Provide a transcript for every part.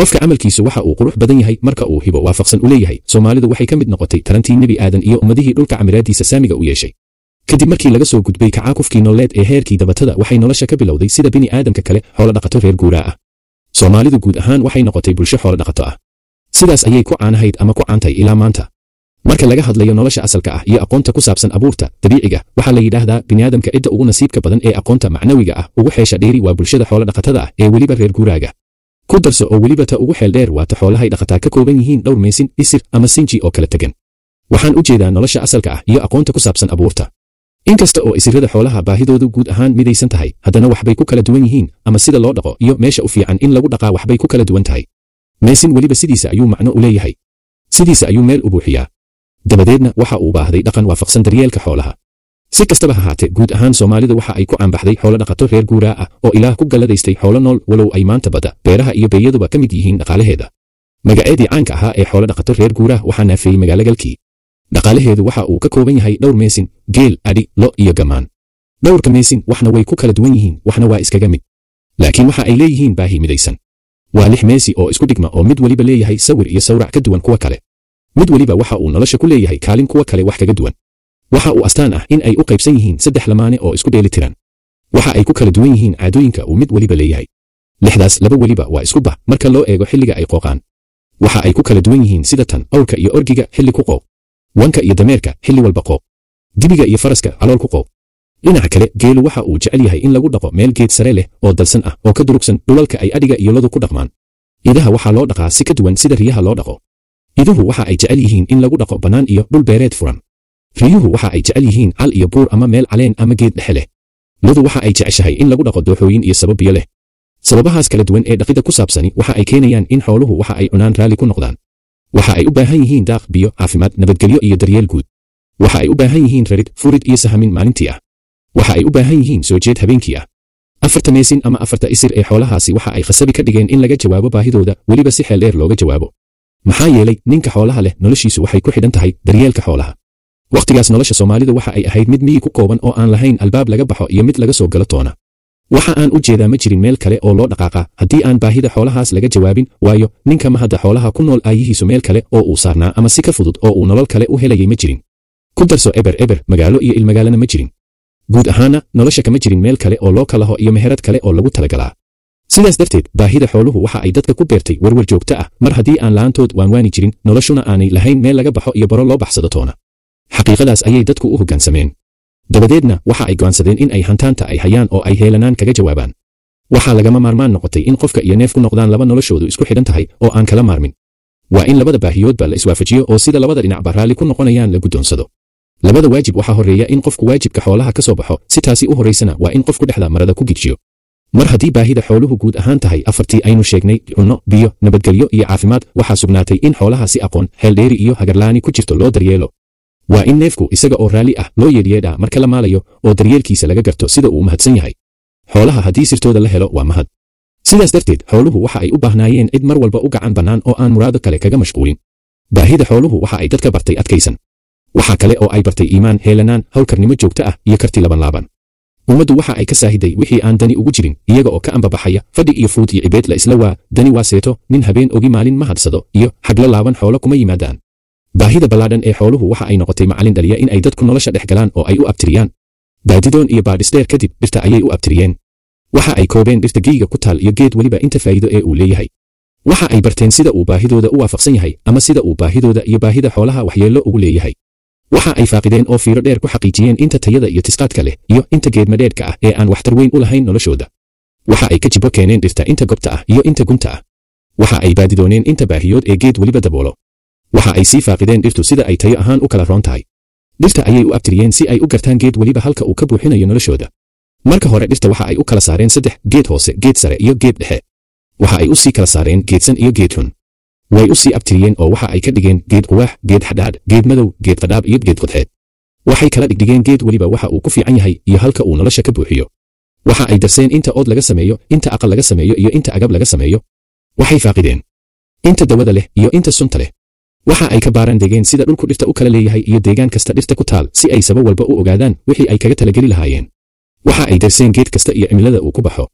qofka camalkiisu waxa uu qurux badan yahay marka uu hibo waafaqsan u leeyahay soomaalidu waxay ka mid noqotay tarantii nebi aadan iyo ummadihii dhulka camiraadiisa saamiga u yeeshay kadib markii laga soo gudbay kacaakufkii nololeed ee heerkii dabatada waxay nolosha ka bilowday sida bini aadamka kale xoolo dhaqato reer guuraa ah soomaalidu guud ahaan waxay noqotay bulsho xoolo dhaqato ah sidaas ayay ku caanahayd ama ku caantay ilaa maanta marka laga hadlayo nolosha asalka ah iyo aqoonta ku saabsan abuurta dabiiciga waxaa la yidhaahdaa biniaadamka cidda ugu nasiibka badan ee aqoonta macnawiga ah ugu xeesha dheeri waa bulshada xoolo dhaqatada ah ee weliba reer guuraaga ku darso oo weliba ta ugu xeel dheer waa ta xoolahay dhaqataa ka kooban yihiin dhowr meesin isir ama sinji oo kala tegan waxaan u jeedaa nolosha asalka ah iyo aqoonta ku saabsan abuurta inkasta oo isirada xoolaha baahidoodu guud ahaan midaysan tahay haddana waxbay ku kala duwan yihiin ama sida loo dhaqo iyo meesha u fiican in lagu dhaqaa waxbay ku kala duwan tahay meesin weliba sidiisa ayuu macno u leeyahay sidiisa ayuu meel u buuxiyaa dabadeedna waxa uu baahday dhaqan waafaqsan daryeelka xoolaha si kastaba ha haatee guud ahaan soomaalidu waxa ay ku caanbaxday xoolo dhaqato reer guuraa ah oo ilaah ku galladaystay xoolo nool walow ay maanta badda beeraha iyo beeyaduba ka mid yihiin dhaqaalaheeda magaceedii caanka ahaa ee xoolo dhaqato reer guuraah waxaa naafeeyey magaalogalkii dhaqaalaheedu waxa uu ka kooban yahay dhowr meesin geel adhi lo iyo gamaan dhowrka meesin waxna way ku kala duwan yihiin waxna waa iskaga mid laakiin waxa ay leeyihiin baahi midaysan waa lix meesi oo isku dhigma oo mid weliba leeyahay sawir iyo sawrac ka duwan kuwa kale mid weliba waxa uu nolosha ku leeyahay kaalin kuwa kale wax kaga duwan waxa uu astaan ah in ay u qaybsan yihiin saddex lamaane oo isku dheeli tiran waxa ay ku kala duwan yihiin caadooyinka uu mid weliba leeyahay lixdaas laba weliba waa isku bah marka loo eego xilliga ay qooqaan waxa ay ku kala duwan yihiin sida tan awrka iyo orgiga xilli ku qooq wanka iyo dameerka xilli walba qooq dibiga iyo faraska calool ku qooq dhinaca kale geelu waxa uu jecel yahay in lagu dhaqo meel geed sare leh oo dalsan ah oo ka durugsan dhulalka ay adhiga iyo lodu ku dhaqmaan idaha waxaa loo dhaqaa si ka duwan sida riyaha loo dhaqo iduhu waxa ay jecel yihiin in lagu dhaqo bannaan iyo dhul beereed furan riyuhu waxa ay jecel yihiin cal iyo buur ama meel caleen ama geed dhexe leh lodu waxa ay jeceshahay in lagu dhaqo dooxooyin iyo sabab biyo leh sababahaas kala duwan ee dhaqida ku saabsani waxa ay keenayaan in xooluhu waxa ay cunaan raalli ku noqdaan waxa ay u baahan yihiin daaq biyo caafimaad nabadgelyo iyo daryeel guud waxa ay u baahan yihiin rarid furid iyo sahamin maalintii ah waxa ay u baahan yihiin soo jeed habeenkii ah afarta meesin ama afarta isir ee xoolahaasi waxa ay khasabi ka dhigeen in laga jawaabo baahidooda weliba si xeel dheer looga jawaabo maxaa yeelay ninka xoolaha leh noloshiisu waxay ku xidhan tahay daryeelka xoolaha wakhtigaas nolosha soomaalidu waxa ay ahayd mid miyi ku kooban oo aan lahayn albaab laga baxo iyo mid laga soo galo toona waxa aan u jeedaa ma jirin meel kale oo loo dhaqaaqa haddii aan baahida xoolahaas laga jawaabin waayo ninka mahadda xoolaha ku nool aayihiisu meel kale oo uu saarnaa ama si ka fudud oo uu nolol kale u helayay ma jirin ku darso eber eber magaalo iyo ilmagaalana ma jirin guud ahaana nolosha kama jirin meel kale oo loo kalaho iyo meherad kale oo lagu talagalaa sidaas darteed baahida xooluhu waxa ay dadka ku beertay warwar joogto ah mar haddii aan la'aantood waanwaani jirin noloshuna aanay lahayn meel laga baxo iyo baro loo baxsado toona xaqiiqadaas ayay dadku u hoggaansameen dabadeedna waxa ay go'aansadeen in ay hantaanta ay hayaan oo ay heelanaan kaga jawaabaan waxaa lagama maarmaan noqotay in qofka iyo neef ku noqdaan laba noloshoodu isku xidhan tahay oo aan kala maarmin waa in labada baahiyoodba la iswaafajiyo oo sida labada dhinacba raalli ku noqonayaan la guddoonsado labada waajib waxaa horreeya in qofku waajibka xoolaha ka soo baxo si taasi u horraysana waa in qofku dhexda marada ku gijiyo mar haddii baahida xooluhu guud ahaan tahay afartii aynu sheegnay cunno biyo nabadgelyo iyo caafimaad waxaa sugnaatay in xoolaha si aqoon xeeldheeri iyo hagarlaani ku jirto loo daryeelo waa in neefku isaga oo raalli ah loo yeedhyeedhaa marka la maalayo oo daryeelkiisa laga garto sida uu mahadsan yahay xoolaha haddii sirtooda la helo waa mahad sidaas darteed xooluhu waxa ay u baahnaayeen cid mar walba u gacan bannaan oo aan muraado kale kaga mashquulin baahida xooluhu waxa ay dadka bartay adkaysan waxaa kale oo ay bartay iimaan heelanaan hawlkarnimo joogto ah iyo karti labanlaaban ummaddu waxa ay ka saahiday wixii aan dani ugu jirin iyaga oo ka ambabaxaya fadhi iyo fuud iyo cibeed la isla waa dani waa seeto nin habeen ogi maalin ma hadsado iyo xaglo laaban xoolo kuma yimaadaan baahida ballaadhan ee xooluhu waxa ay noqotay macallin dhaliya in ay dadku nolosha dhex galaan oo ay u abtiriyaan baadidoon iyo baadhisdheer kadib dhirta ayay u abtiriyeen waxa ay koobeen dhirta geyga ku taal iyo geed weliba inta faa'iido ee uu leeyahay waxa ay barteen sida uu baahidooda u waafaqsan yahay ama sida uu baahidooda iyo baahida xoolaha waxyeello ugu leeyahay waxa ay faaqideen oo fiiro dheer ku xaqiijiyeen inta tayada iyo tisqaadka leh iyo inta geedmadheedhka ah ee aan waxtar weyn u lahayn noloshooda waxa ay ka jibo keeneen dhirta inta gobta ah iyo inta gunta ah waxa ay baadidooneen inta baahiyood ee geed weliba daboolo waxa ay sii faaqideen dhirtu sida ay tayo ahaan u kala roon tahay dhirta ayay u abtiriyeen si ay u gartaan geed weliba halka uu ka buuxinayo noloshooda marka hore dhirta waxa ay u kala saareen saddex geed hoose geed sare iyo geed dhexe waxa ay u sii kala saareen geedsan iyo geed xun way u sii abtiriyeen oo waxa ay ka dhigeen geed quwaax geed xadhaadh geed madow geed qadhaab iyo geed qodxeed waxay kala dhigdhigeen geed weliba waxa uu ku fiican yahay iyo halka uu nolosha ka buuxiyo waxa ay darseen inta ood laga sameeyo inta aqal laga sameeyo iyo inta agab laga sameeyo waxay faaqideen inta dawada leh iyo inta sunta leh waxa ay ka baaraan degeen sida dhulku dhirta u kala leeyahay iyo deegaan kasta dhirta ku taal si ay sabab walba u ogaadaan wixii ay kaga talageli lahaayeen waxa ay darseen geed kasta iyo cimilada uu ku baxo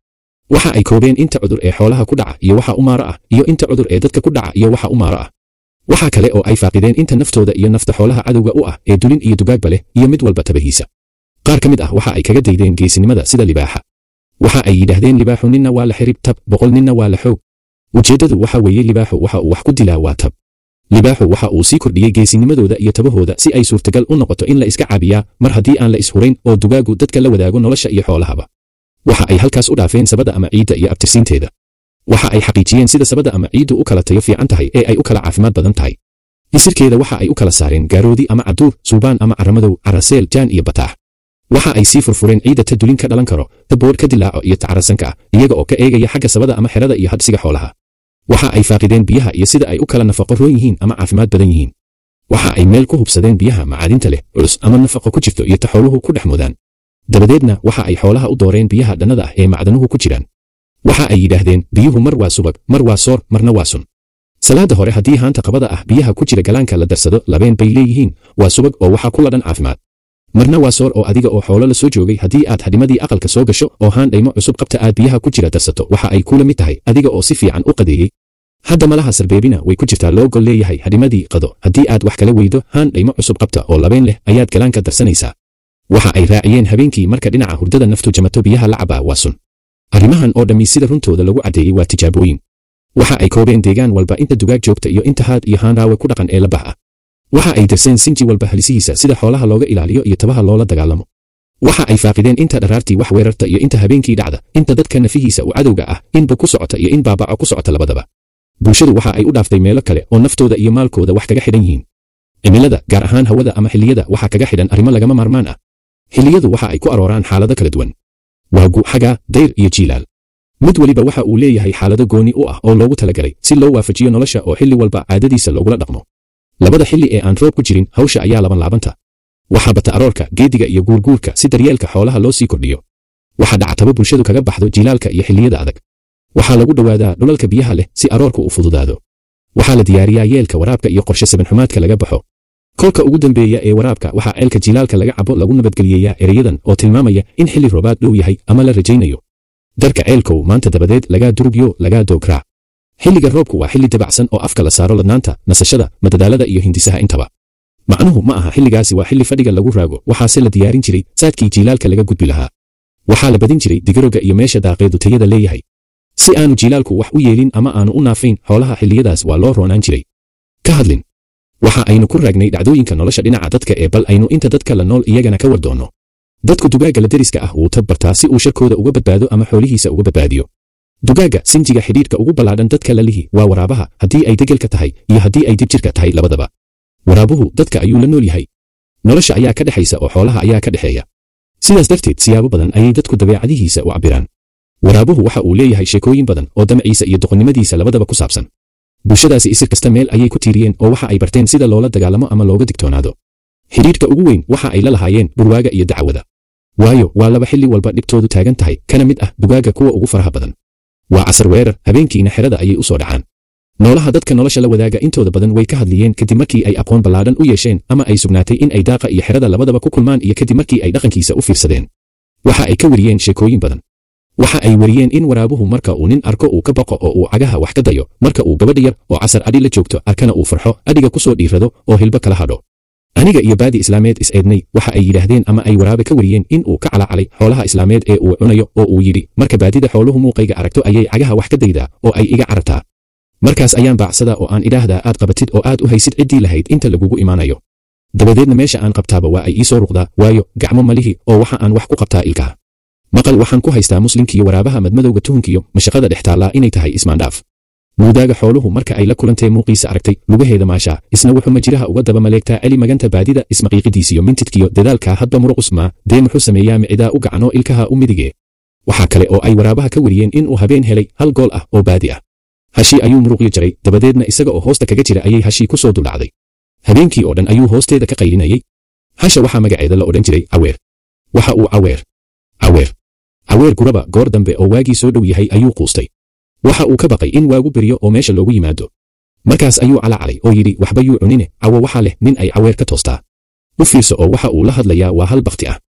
waxa ay koobeen inta cudur ee xoolaha ku dhaca iyo waxa u maaro ah iyo inta cudur ee dadka ku dhaca iyo waxa u maaro ah waxa kale oo ay faaqideen inta naftooda iyo nafta xoolaha cadowga u ah ee dulin iyo dugaagba leh iyo mid walba tabahiisa qaar ka mid ah waxa ay kaga daydeen geesinimada sida libaaxa waxa ay yidhaahdeen libaaxu ninna waa la xirib tab boqol ninna waa la xoog ujeeddadu waxa weeye libaaxu waxa uu wax ku dilaa waa tab libaaxu waxa uu sii kordhiyey geesinimadooda iyo tabahooda si ay suurtagal u noqoto in la iska caabiyaa mar haddii aan la ishurayn oo dugaagu dadka la wadaago nolosha iyo xoolahaba waxa ay halkaas u dhaafeen sabada ama ciidda iyo abtirsiinteeda waxa ay xaqiijiyeen sida sabada ama ciiddu u kala tayo fiican tahay ee ay u kala caafimaad badan tahay isirkeeda waxa ay u kala saareen gaaroodi ama caduur suubaan ama caramadow caraseel jaan iyo bataax waxa ay sii furfureen ciidda ta dulin ka dhalan karo ta boodh ka dilaaco iyo ta carasanka ah iyaga oo ka eegaya xagga sabada ama xerada iyo hadhsiga xoolaha waxa ay faaqideen biyaha iyo sida ay u kala nafaqo roon yihiin ama caafimaad badan yihiin waxa ay meel ku hubsadeen biyaha macaadinta leh culus ama nafaqo ku jirto iyo ta xooluhu ku dhex mudaan dabadeedna waxa ay xoolaha u dooreen biyaha dhannada ah ee macdanuhu ku jiraan waxa ay yidhaahdeen biyuhu mar waa subag mar waa soor marna waa sun salaada hore haddii haanta qabada ah biyaha ku jira galaanka la darsado labeen bay leeyihiin waa subag oo waxaa ku ladhan caafimaad marna waa soor oo adiga oo xoolo la soo joogay haddii aad hadhimadii aqalka soo gasho oo haan dhaymo cusub qabta aad biyaha ku jira darsato waxa ay kula mid tahay adiga oo si fiican u qadeeyey hadda malaha sarbeebina way ku jirtaa loo gol leeyahay hadhimadii qado haddii aad wax kala weydo haan dhaymo cusub qabta oo labeen leh ayaad galaanka darsanaysaa waxa ay raaciyeen habeenkii marka dhinaca hurdada naftu jamato biyaha la cabaa waa sun arrimahan oo dhammi sida runtooda lagu caddeeyey waa tijaabooyin waxa ay koobeen deegaan walba inta dugaag joogta iyo inta haad iyo haanraawe ku dhaqan ee la bah ah waxa ay darseen sinji walba halisihiisa sida xoolaha looga ilaaliyo iyo tabaha loola dagaalamo waxa ay faaqideen inta dharaartii wax weerarta iyo inta habeenkii dhacda inta dadka nafihiisa u cadowga ah inba ku socota iyo in baabaco ku socota labadaba bulshadu waxa ay u dhaaftay meelo kale oo naftooda iyo maalkooda wax kaga xidhan yihiin cimilada gaar ahaan hawada ama xilliyada waxa kaga xidhan arrimo lagama maarmaan ah xilliyadu waxa ay ku arooraan xaalado kala duwan waagu xagaa dayr iyo jiilaal mid weliba waxa uu leeyahay xaalado gooni u ah oo loogu talagalay si loo waafajiyo nolosha oo xilli walba caadadiisa loogula dhaqmo labada xilli ee aan roob ku jirin hawsha ayaa laban laabanta waxaa bata aroorka geediga iyo guurguurka si daryeelka xoolaha loo sii kordhiyo waxaa dhactaba bulshadu kaga baxdo jilaalka iyo xilliyada adag waxaa lagu dhowaadaa dhulalka biyaha leh si aroorka u fududaado waxaa la diyaariyaa yeelka waraabka iyo qorshe sabanxumaadka laga baxo kolka ugu dambeeya ee waraabka waxaa ceelka jilaalka laga cabo lagu nabadgeliyeeyaa ereyadan oo tilmaamaya in xilli roobaad dhow yahay ama la rajaynayo darka ceelkow maanta dabadeed lagaa durugyo lagaa doograa xilliga roobku waa xilli dabacsan oo afka la saaro ladnaanta nasashada madadaalada iyo hindisaha intaba macnuhu ma aha xilligaasi waa xilli fadhiga lagu raago waxaase la diyaarin jiray saadkii jiilaalka laga gudbi lahaa waxaa la badin jiray digaroga iyo meesha daaqeedu tayada leeyahay si aanu jiilaalku wax u yeelin ama aanu u naafayn xoolaha xilliyadaas waa loo roonaan jiray ka hadlin waxa aynu ku raagnay dhacdooyinka nolosha dhinaca dadka ee bal aynu inta dadka la nool iyagana ka war doonno dadku dugaagga la deriska ah wuu tabbartaa si uu sharkooda uga badbaado ama xoolihiisa uga badbaadiyo dugaagga sinjiga xidhiidhka ugu ballaadhan dadka la lihi waa waraabaha haddii ay degelka tahay iyo haddii ay dibjirka tahay labadaba waraabuhu dadka ayuu la nool yahay nolosha ayaa ka dhexaysa oo xoolaha ayaa ka dhexeeya sidaas darteed siyaabo badan ayay dadku dabeecadihiisa u cabbiraan waraabuhu waxa uu leeyahay sheekooyin badan oo damaciisa iyo doqonnimadiisa labadaba ku saabsan bulshadaasi isir kasta meel ayay ku tiiriyeen oo waxa ay barteen sida loola dagaalamo ama looga digtoonaado xidhiidhka ugu weyn waxa ay la lahaayeen dhurwaaga iyo dacwada waayo waa laba xilli walba dhibtoodu taagan tahay kana mid ah dugaagga kuwa ugu faraha badan waa casar weerar habeenkiina xerada ayay u soo dhacaan noolaha dadka nolosha la wadaaga intooda badan way ka hadliyeen kadib markii ay aqoon ballaadhan u yeesheen ama ay sugnaatay in ay daaqa iyo xerada labadaba ku kulmaan iyo kadib markii ay dhaqankiisa u fiirsadeen waxa ay ka weriyeen sheekooyin badan waxa ay weriyeen in waraabuhu marka uu nin arko uu ka baqo oo uu cagaha wax ka dayo marka uu gabadha yar oo casar adhi la joogto arkana uu farxo adhiga ku soo dhiirrado oo hilbo kala hadho aniga iyo baadi islaameed is-eednay waxa ay yidhaahdeen ama ay waraabe ka weriyeen in uu ka calacalay xoolaha islaameed ee uu cunayo oo uu yidhi marka baadida xooluhu muuqayga aragto ayay cagaha wax ka daydaa oo ay iga carartaa markaas ayaan baacsadaa oo aan idhaahdaa aad qabatid oo aad u haysid ciddii lahayd inta lagugu imaanayo dabadeedna meesha aan qabtaaba waa ay ii soo ruqdaa waayo gacmo malihi oo waxa aan wax ku qabtaa ilkaha maqal waxaan ku haystaa muslimkiiyo waraabaha madmadowga tuhunkiyo mashaqada dhex taallaa inay tahay ismaandhaaf muudaaga xooluhu marka ay la kulantee muuqiisa aragtay lugaheeda maashaa isna wuxuu majiraha uga daba maleegtaa celi maganta baadida ismaqiiqidiisiyo mintidkiyo dadaalkaa hadba muruqusmaa dee muxuu sameeyaa micidaa u gacanoo ilkaha u midige waxaa kale oo ay waraabaha ka weriyeen inuu habeen helay hal gool ah oo baadi ah hashii ayuu muruqyo jaray dabadeedna isaga oo hoosta kaga jira ayay hashii ku soo duldhacday habeenkii oo dhan ayuu hoosteeda ka qaylinayay hasha waxaa magaceeda la odhan jiray caweer waxa uu caweer caweer caweer guraba goor dambe oo waagii soo dhow yahay ayuu quustay waxa uu ka baqay in waagu beryo oo meesha loogu yimaado markaas ayuu calacalay oo yidhi waxba yuu cunine cawo waxaa leh nin ay caweer ka toostaa u fiirso oo waxa uu la hadlayaa waa hal bakhti ah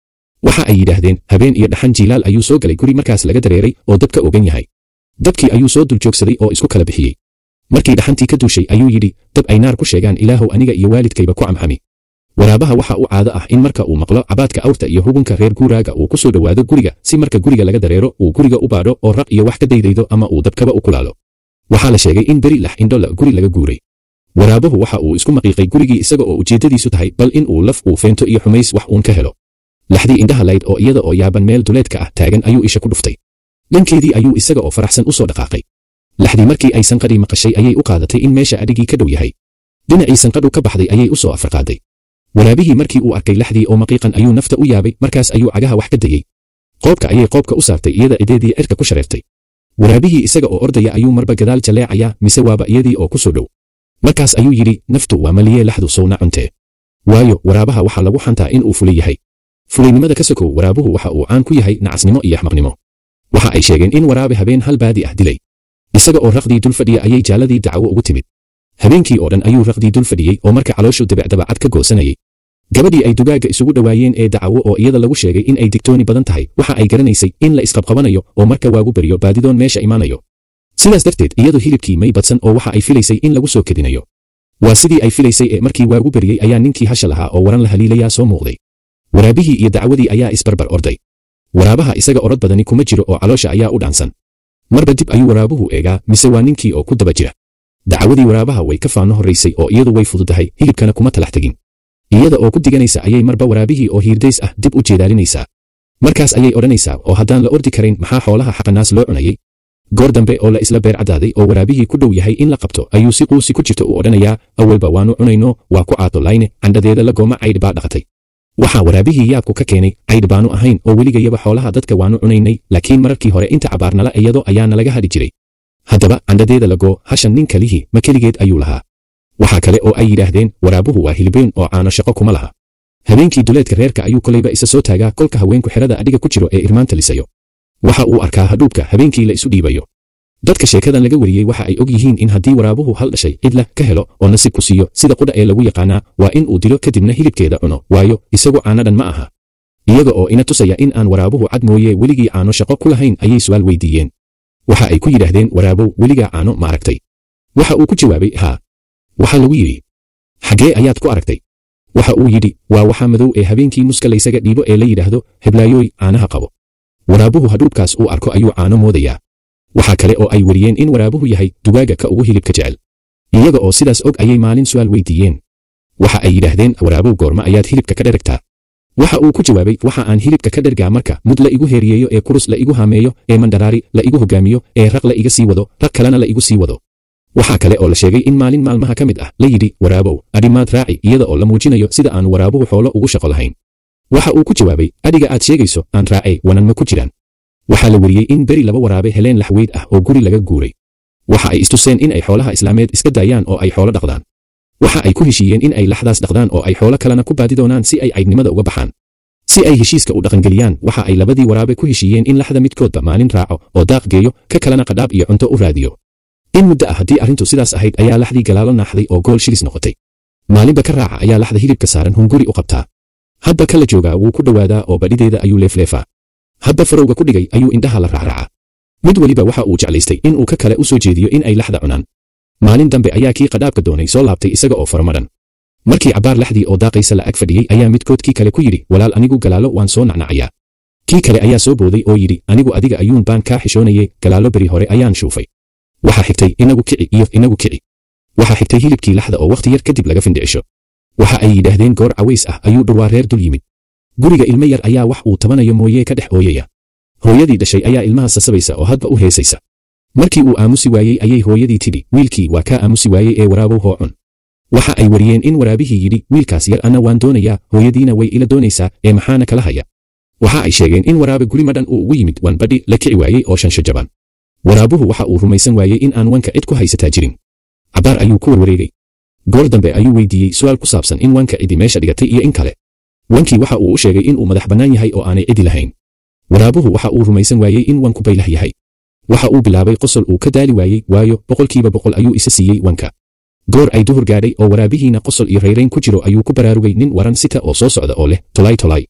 waxa ay yidhaahdeen habeen iyo dhaxan jiilaal ayuu soo galay guri markaas laga dareeray oo dabka ogan yahay dabkii ayuu soo dul joogsaday oo isku kala bixiyey markii dhaxantii ka duushay ayuu yidhi dab ay naar ku sheegaan ilaahow aniga iyo waalidkayba ku camxami waraabaha waxa uu caado ah in marka uu maqlo cabaadka awrta iyo hugunka reer guuraaga uu ku soo dhowaado guriga si marka guriga laga dareero uu guriga u baadho oo raq iyo wax ka daydaydo ama uu dabkaba u kulaalo waxaa la sheegay in beri lax indhola guri laga guuray waraabuhu waxa uu isku maqiiqay gurigii isaga oo ujeeddadiisu tahay bal in uu laf uu feento iyo xumays wax uun ka helo laxdii indhaha layd oo iyada oo yaaban meel duleedka ah taagan ayuu isha ku dhuftay dhankeedii ayuu isaga oo faraxsan u soo dhaqaaqay laxdii markii ay sanqadhii maqashay ayay u qaadatay in meesha adhigii ka dhow yahay dhinacii sanqadhu ka baxday ayay u soo afarqaaday waraabihii markii uu arkay laxdii oo maqiiqan ayuu nafta u yaabay markaas ayuu cagaha wax ka dayey qoobka ayay qoobka u saartay iyada ideedii cirka ku shareertay waraabihii isaga oo ordaya ayuu marba gadaal jalleecayaa mise waaba iyadii oo ku soo dhow markaas ayuu yidhi naftu waa maliyee laxdu sowna cuntee waayo waraabaha waxaa lagu xantaa in uu fulay yahay fulaynimada ka sokow waraabuhu waxa uu caan ku yahay nacasnimo iyo axmaqnimo waxa ay sheegeen in waraabe habeen hal baadi ah dilay isaga oo raqdii dul fadhiya ayay jaaladii dacwo ugu timid habeenkii oo dhan ayuu raqdii dul fadhiyey oo marka calooshu debecdabacad ka goosanayay gabadhii ay dugaagga isugu dhowaayeen ee dacwo oo iyada lagu sheegay in ay digtooni badan tahay waxa ay garanaysay in la isqabqabanayo oo marka waagu beryo baadidoon meesha imaanayo sidaas darteed iyadu hilibkii may badsan oo waxa ay filaysay in lagu soo kedinayo waa sidii ay filaysay ee markii waagu beryey ayaa ninkii hasha lahaa oo waran la haliilayaa soo muuqday waraabihii iyo dacwadii ayaa isbarbar orday waraabaha isaga orod badani kuma jiro oo caloosha ayaa u dhaansan marba dib ayuu waraabuhu eegaa mise waa ninkii oo ku daba jira dacwadii waraabaha way ka faano horraysay oo iyadu way fududahay hilibkana kuma talax tegin iyada oo ku diganaysa ayay marba waraabihii oo hiirdays ah dib u jeedaalinaysaa markaas ayay odhanaysaa oo haddaan la ordi karayn maxaa xoolaha xaqanaas loo cunayay goor dambe oo la isla beer caddaaday oo waraabihii ku dhow yahay in la qabto ayuu si quusi ku jirto u odhanayaa awalba waannu cunayno waa ku caato layne candhadeeda la gooma caydh baa dhaqatay waxaa waraabihii yaabku ka keenay caydh baanu ahayn oo weligayaba xoolaha dadka waannu cunaynay laakiin mararkii hore inta cabaarnala iyadoo ayaana laga hadhi jiray haddaba candhadeeda lagoo hashan nin kalihii ma keligeed ayuu lahaa waxaa kale oo ay yidhaahdeen waraabuhu waa hilibeen oo caano shaqo kuma laha habeenkii duleedka reerka ayuu kolayba isa soo taagaa kolka haweenku xerada adhiga ku jiro ee irmaanta lisayo waxa uu arkaa hadhuubka habeenkii la isu dhiibayo dadka sheekadan laga wariyey waxa ay og yihiin in haddii waraabuhu hal dhashay cidla ka helo oo nasiib ku siiyo sida qudha ee lagu yaqaanaa waa in uu dilo kadibna hilibkeeda cuno waayo isagu caanadhan ma aha iyaga oo ina tusaya in aan waraabuhu cad mooye weligii caano shaqo ku lahayn ayay su'aal weydiiyeen waxa ay ku yidhaahdeen waraabow weligaa caano ma aragtay waxa uu ku jawaabay haa waxaa lagu yidhi xaggee ayaad ku aragtay waxa uu yidhi waa waxa madow ee habeenkii muska laysaga dhiibo ee la yidhaahdo heblaayooy caanaha qabo waraabuhu hadhuubkaas uu arko ayuu caano moodayaa waxaa kale oo ay wariyeen in waraabuhu yahay dugaagga ka ugu hilibka jecel iyaga oo sidaas og ayay maalin su'aal weydiiyeen waxa ay yidhaahdeen waraabow goorma ayaad hilibka ka dheragtaa waxa uu ku jawaabay waxa aan hilibka ka dhergaa marka mud la igu heeriyeeyo ee kurus la igu haameeyo ee mandharaari la igu hogaamiyo ee raq la iga sii wado rag kalena la igu sii wado waxaa kale oo la sheegay in maalin maalmaha ka mid ah la yidhi waraabow adhimaad raaci iyada oo la muujinayo sida aan waraabuhu xoolo ugu shaqo lahayn waxa uu ku jawaabay adhiga aad sheegayso aan raacay wanan ma ku jiraan waxaa la weriyey in beri laba waraabe heleen laxweyd ah oo guri laga guuray waxa ay istuseen in ay xoolaha islaameed iska daayaan oo ay xoolo dhaqdaan waxa ay ku heshiiyeen in ay laxdaas dhaqdaan oo ay xoolo kalena ku baadi doonaan si ay caydnimada uga baxaan si ay heshiiska u dhaqangeliyaan waxa ay labadii waraabe ku heshiiyeen in laxda midkoodba maalin raaco oo daaq geeyo ka kalena qadhaab iyo cunto u raadiyo in muddo ah haddii arrintu sidaas ahayd ayaa laxdii galaalo naaxday oo gool shilis noqotay maalinba ka raaca ayaa laxda hilibka saaran hunguri u qabtaa hadba kala joogaa wuu ku dhowaadaa oo badhideeda ayuu leefleefaa hadba farowga ku dhigay ayuu indhaha la raacraacaa mid weliba waxa uu jeclaystay in uu ka kale u soo jeediyo in ay laxda cunaan maalin dambe ayaa kii qadhaabka doonay soo laabtay isaga oo faramadhan markii cabbaar laxdii oo daaqaysa la ag fadhiyey ayaa midkood kii kale ku yidhi walaal anigu galaalo waan soo nacnacayaa kii kale ayaa soo booday oo yidhi anigu adiga ayuun baan kaa xishoonaye galaalo beri hore ayaan shuufay waxaa xigtay inagu kici iyo inagu kici waxaa xigtay hilibkii laxda oo wakhti yar kadib laga findhicisho waxa ay yidhaahdeen goor caways ah ayuu dhurwaa reer dul yimid guriga ilmo yar ayaa wax uu tabanayo mooyee ka dhex ooyaya hooyadii dhashay ayaa ilmaha sasabaysa oo hadba u heesaysa markii uu aamusi waayey ayay hooyadii tidhi wiilkii waa kaa aamusi waayey ee waraabow hoo cun waxa ay wariyeen in waraabihii yidhi wiilkaas yar anna waan doonayaa hooyadiina way ila doonaysaa ee maxaana kala haya waxa ay sheegeen in waraabe guri madhan uu ugu yimid wan badhi la kici waayey oo shansho jaban waraabuhu waxa uu rumaysan waayey in aan wanka cid ku haysataa jirin cabbaar ayuu ku warwareegay goor dambe ayuu weydiiyey su'aal ku saabsan in wanka cidi meesha dhigatay iyo in kale wankii waxa uu u sheegay in uu madax bannaan yahay oo aanay cidi lahayn waraabuhu waxa uu rumaysan waayey in wanku baylah yahay waxa uu bilaabay qosol uu ka daali waayey waayo boqolkiiba boqol ayuu isa siiyey wanka goor ay duhur gaadhay oo waraabihiina qosol iyo rayrayn ku jiro ayuu ku baraarugay nin waran sita oo soo socda oo leh tolay tolay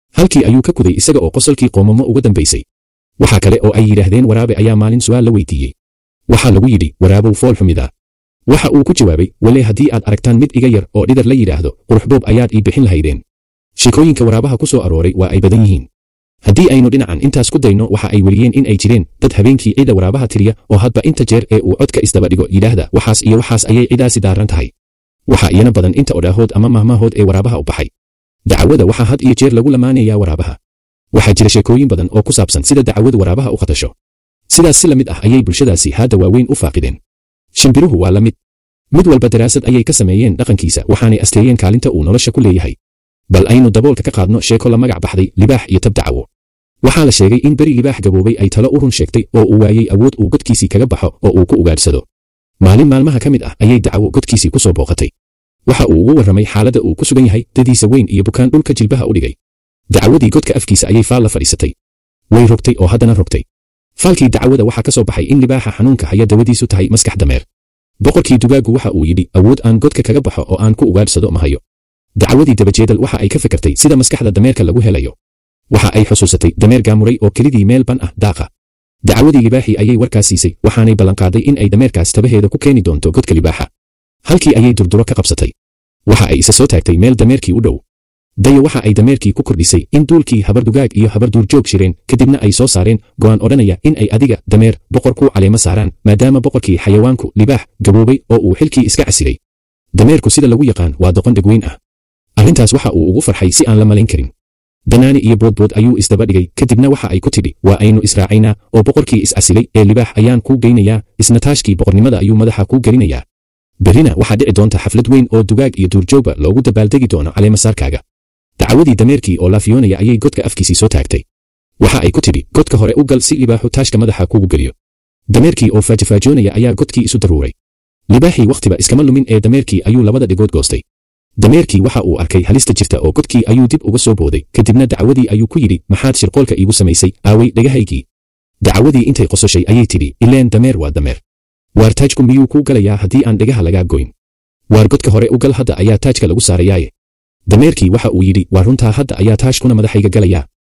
halkii ayuu ka kuday isaga oo qosolkii qoomamo uga dambaysay waxaa kale oo ay yidhaahdeen waraabe ayaa maalin su'aal la weydiiyey waxaa lagu yidhi waraabow fool xumida waxa uu ku jawaabay wale haddii aad aragtaan mid iga yar oo dhidar la yidhaahdo quruxboob ayaad ii bixin lahaydeen sheekooyinka waraabaha ku soo arooray waa ay badan yihiin haddii aynu dhinacan intaas ku dayno waxa ay weliyeen in ay jireen dad habeenkii ciida waraabaha tiriya oo hadba inta jeer ee uu codka isdaba dhigo yidhaahda waxaas iyo waxaas ayay cidaasi daaran tahay waxaa iyana badan inta odhaahood ama mahmaahood ee waraabaha u baxay dacwada waxaa had iyo jeer lagu lamaanayaa waraabaha waxaa jira sheekooyin badan oo ku saabsan sida dacwadu waraabaha u khatasho sidaas si la mid ah ayay bulshadaasi haadda waaweyn u faaqideen shimbiruhu waa la mid mid walba daraasad ayay ka sameeyeen dhaqankiisa waxaanay asteeyeen kaalinta uu nolosha ku leeyahay bal aynu daboolka ka qaadno sheeko la magac baxday libaax iyo tab dacawo waxaa la sheegay in beri libaax gaboobay ay talo u run sheegtay oo uu waayey awood uu godkiisii kaga baxo oo uu ku ugaadhsado maalin maalmaha ka mid ah ayay dacawo godkiisii ku soo booqatay waxa uu ugu warramay xaaladda uu ku sugan yahay dadiisa weyn iyo bukaan dhulka jilbaha u dhigay dacawadii godka afkiisa ayay faal la fadhiisatay way rogtay oo haddana rogtay faalkii dacwada waxaa ka soo baxay in libaaxa xanuunka haya dawadiisu tahay maskax dameer boqorkii dugaaggu waxa uu yidhi awood aan godka kaga baxo oo aan ku ugaadhsado ma hayo dacwadii dabajeedal waxa ay ka fikirtay sida maskaxda dameerka lagu helayo waxa ay xusuusatay dameer gaamuray oo kelidii meel ban ah daaqa dacwadii libaaxii ayay warkaas siisay waxaanay ballanqaaday in ay dameerkaas tabaheeda ku keeni doonto godka libaaxa halkii ayay durduro ka qabsatay waxa ay isa soo taagtay meel dameerkii u dhow dayo waxa ay dameerkii ku kordhisay in duulkii habardugaag iyo habarduurjoog shireen kadibna ay soo saareen go'aan odhanaya in ay adiga dameer boqor ku caleemo saaraan maadaama boqorkii xayawaanku libaax gaboobay oo uu xilkii iska casilay dameerku sida lagu yaqaan waa doqon dhegweyn ah arrintaas waxa uu ugu farxay si aan la malayn karin danaani iyo boodbood ayuu isdaba dhigay kadibna waxa ay ku tidhi waa aynu israacaynaa oo boqorkii iscasilay ee libaax ayaan kuu geynayaa isna taashkii boqornimada ayuu madaxa kuu gelinayaa berrina waxaa dhici doonta xaflad weyn oo dugaag iyo duurjoogba loogu dabaaldegi doono caleemasaarkaaga dacawadii dameerkii oo laafiyoonaya ayay godka afkiisii soo taagtay waxa ay ku tidhi godka hore u gal si libaaxu taashka madaxa kugu geliyo dameerkii oo faajafaajoonaya ayaa godkii isu daruuray libaaxii wakhtiba iskama lumin ee dameerkii ayuu labada dhigood goostay dameerkii waxa uu arkay halista jirta oo godkii ayuu dib uga soo booday kadibna dacwadii ayuu ku yidhi maxaad shirqoolka iigu samaysay aaway dhagahaygii dacawadii intay qososhay ayay tidhi ileen dameer waa dameer waar taajku miyuu kuu galayaa haddii aan dhegaha lagaa goyn waar godka hore u gal hadda ayaa taajka lagu saarayaaye dameerkii waxa uu yidhi waa runtaa hadda ayaa taashkuna madaxayga galayaa